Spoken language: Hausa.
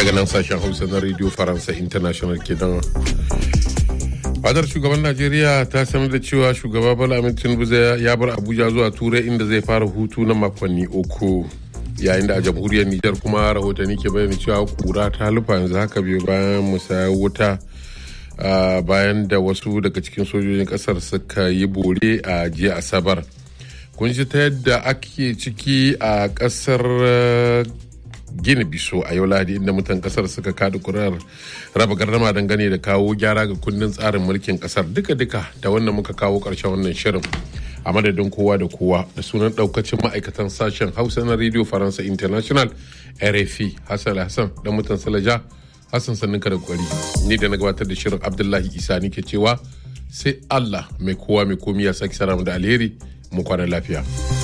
daga nan sashen hausa na radio faransa international kenan fadar shugaban najeriya ta sanar da cewa shugaba bala amin tinubu ya bar abuja zuwa turai inda zai fara hutu na makonni uku yayin da a jamhuriyar nijar kuma rahotanni ke bayyana cewa kura ta lufa yanzu haka biyu bayan musayar wuta bayan da wasu daga cikin sojojin kasar suka yi bore a jiya asabar kun ji ta yadda ake ciki a kasar gini biso a yau lahadi inda mutan kasar suka kada kurar raba gardama dangane da kawo gyara ga kundin tsarin mulkin kasar duka-duka da wannan muka kawo karshen wannan shirin a madadin kowa da kowa da sunan daukacin ma'aikatan sashen hausa na radio faransa international rfi hassan hassan da mutan salaja hassan sanninka da kwari ni da na gabatar da shirin abdullahi isa nike cewa sai allah mai kowa mai komi ya saki saramu da alheri mu kwana lafiya.